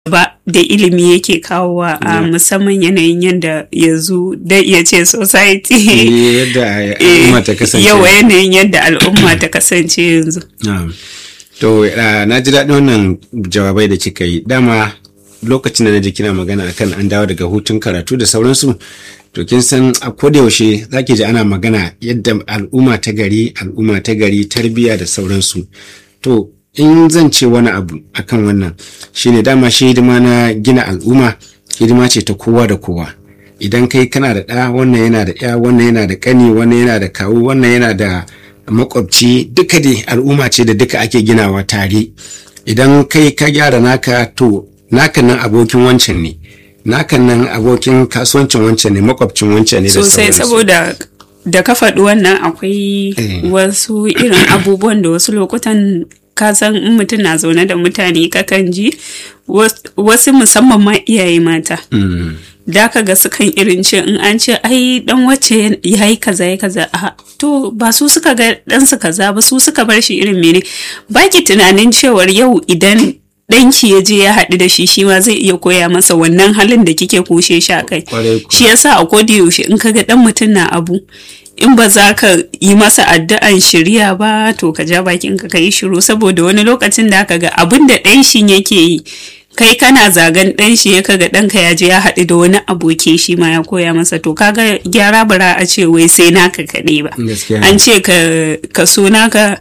ba da ilimi yake kawowa a musamman yanayin yadda yanzu da iya ce society yadda al'umma ta kasance yawa yanayin yadda al'umma ta kasance yanzu to na ji daɗin wannan jawabai da kika yi dama lokacin da na ji kina magana akan an dawo daga hutun karatu da sauransu to kin san a yaushe zaki ji ana magana yadda al'umma ta gari al'umma ta gari tarbiyya da sauransu to in zan ce wani abu akan wannan shine dama shi hidima na gina al'umma hidima ce ta kowa da kowa idan kai kana da ɗa wannan yana da ya wannan yana da ƙani wannan yana da kawu wannan yana da makwabci duka dai al'umma ce da duka ake ginawa tare idan kai ka gyara naka to naka nan abokin wancan ne naka nan abokin kasuwancin wancan ne makwabcin wancan ne da sosai saboda da ka faɗi wannan akwai wasu irin abubuwan da wasu lokutan ka san in mutum na zaune da mutane kakan ji wasu musamman ma iyaye mata da ka ga sukan irin ce in an ce ai dan wacce ya yi kaza ya kaza a to ba su suka ga dan su kaza ba su suka bar shi irin mene baki tunanin cewar yau idan ɗanki ya je ya haɗu da shi shi ma zai iya koya masa wannan halin da kike kushe shi a kai shi yasa a koda yaushe in kaga dan mutum na abu in ba za ka yi masa addu'an shirya ba to ka ja bakin ka yi shiru saboda wani lokacin da aka ga abin da ɗan shi yake yi kai kana zagan ɗan shi ya kaga ɗanka ya je ya haɗu da wani aboki shi ma ya koya masa to kaga gyara bara a ce wai sai naka kaɗai ba an ce ka so naka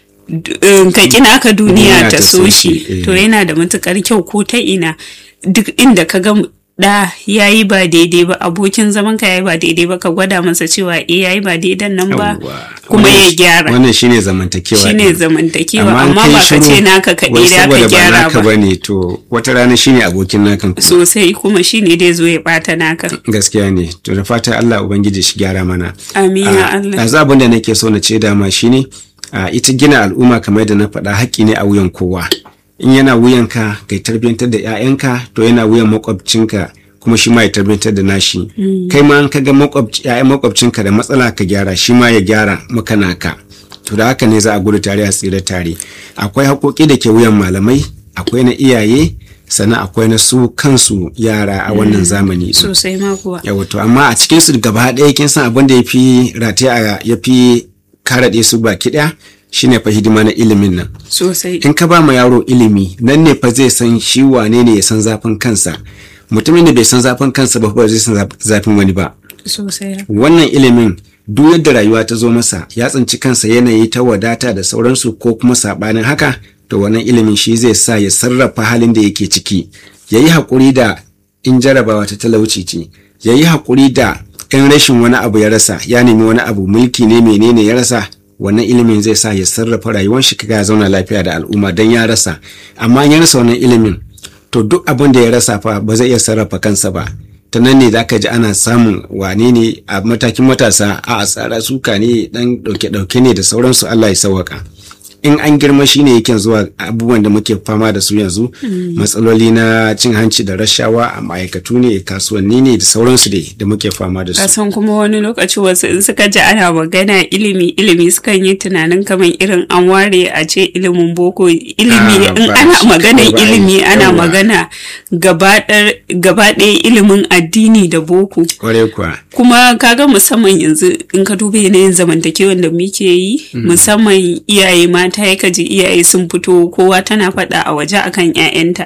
ka kina ka duniya ta so shi to yana da matukar kyau ko ta ina duk inda ka ga da ya yi ba daidai ba abokin zaman ka ya yi ba daidai ba ka gwada masa cewa eh ya yi ba daidan nan ba kuma ya gyara wannan shine zamantakewa shine zamantakewa amma ba ka ce naka kaɗai da ka gyara ba bane to wata rana shine abokin nakan sosai kuma shine dai zo ya bata naka gaskiya ne to da fata Allah ubangiji shi gyara mana amin ya Allah yanzu abin da nake so na ce dama shine ita gina al'umma kamar da na faɗa haƙƙi ne a wuyan kowa in yana wuyanka kai tarbiyyantar da 'ya'yanka to yana wuyan makwabcinka kuma shi ma ya tarbiyyantar da nashi kai ma an ka ga 'ya'yan makwabcinka da matsala ka gyara shi ma ya gyara maka naka to da haka ne za a gudu tare a tsira tare akwai haƙoƙi da ke wuyan malamai akwai na iyaye sannan akwai na su kansu yara a wannan zamani sosai ma kuwa yawa to amma a cikin su gaba ɗaya kin san abin da ya fi rataya ya fi karaɗe su baki ɗaya shine fa hidima na ilimin nan sosai in ka ba ma yaro ilimi nan ne fa zai san shi wane ne ya san zafin kansa mutumin da bai san zafin kansa ba ba zai san zafin wani ba sosai wannan ilimin duk yadda rayuwa ta zo masa ya tsinci kansa yanayi ta wadata da sauransu ko kuma sabanin haka to wannan ilimin shi zai sa ya sarrafa halin da yake ciki ya yi haƙuri da in jarabawa ta talauci ce ya yi haƙuri da in rashin wani abu ya rasa ya nemi wani abu mulki ne menene ya rasa wannan ilimin zai sa ya sarrafa rayuwar shi kaga ya zauna lafiya da al'umma don ya rasa amma ya rasa wannan ilimin to duk abin da ya rasa fa ba zai iya sarrafa kansa ba ta nan ne za ka ji ana samun wane ne a matakin matasa a tsara suka ne dan dauke-dauke ne da sauransu Allah ya sauwaka in an girma shine yake zuwa abubuwan da muke fama da su yanzu matsaloli na cin hanci da rashawa a ma'aikatu ne kasuwanni ne da sauransu dai da muke fama da su kasan kuma wani lokaci wasu in suka ji ana magana ilimi ilimi sukan yi tunanin kamar irin an ware a ce ilimin boko ilimi in ana magana ilimi ana magana gaba ɗaya ilimin addini da boko kuma kaga musamman yanzu in ka duba yanayin zamantakewan da muke yi musamman iyaye mata ya kaji iyaye sun fito kowa tana faɗa a waje akan 'ya'yanta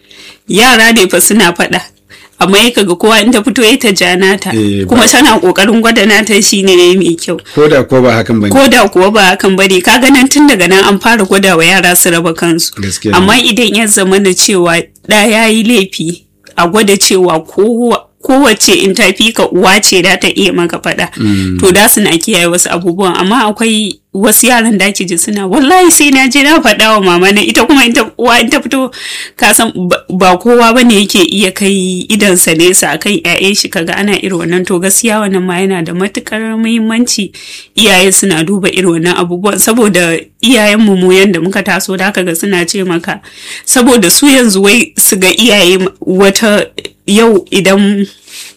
yara ne fa suna faɗa amma ya kaga kowa in ta fito ya ta ja nata kuma tana kokarin gwada nata shine ne mai kyau ko da kuwa ba hakan bane ko da kuwa ba hakan bane kaga nan tun daga nan an fara gwada wa yara su raba kansu amma idan ya zama da cewa da yayi laifi a gwada cewa kowa kowace in ta fi ka uwa ce da ta iya maka faɗa to da suna kiyaye wasu abubuwan amma akwai wasu yaran da ji suna wallahi sai na je na faɗa wa mama na ita kuma uwa in ta fito ka san ba kowa ba ne yake iya kai idansa nesa akan ƴaƴan shi kaga ana irin wannan to gaskiya wannan ma yana da matukar muhimmanci iyaye suna duba irin wannan abubuwan saboda iyayen mu mu yanda muka taso da ga suna ce maka saboda su yanzu wai su ga iyaye wata yau idan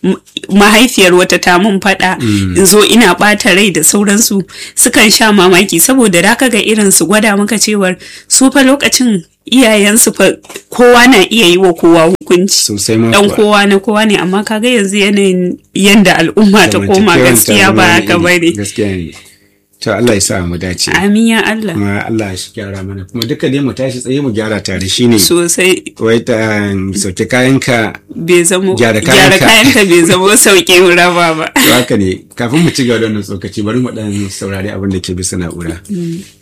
mahaifiyar wata ta mun faɗa in zo ina ɓata rai da sauransu sukan sha mamaki saboda da ga irin su gwada maka cewar su fa lokacin iyayensu fa kowa na iya yi wa kowa hukunci sosai ma dan kuwa. kowa na kowa ne amma kaga yanzu yanayin yanda al'umma ta koma Zamantakewar gaskiya ta ba zama haka wani iri. bane gaskiya ne to Allah ya sa mu dace amin ya Allah kuma Allah shi gyara mana kuma duka dai mu tashi tsaye mu gyara tare shine sosai wai ta sauke kayanka bai zamo Gyara gyara kayanka. kayanka bai zamo sauke raba ba to haka ne kafin mu ci gaba da wannan tsokaci bari mu dan saurari abin da ke bisa na'ura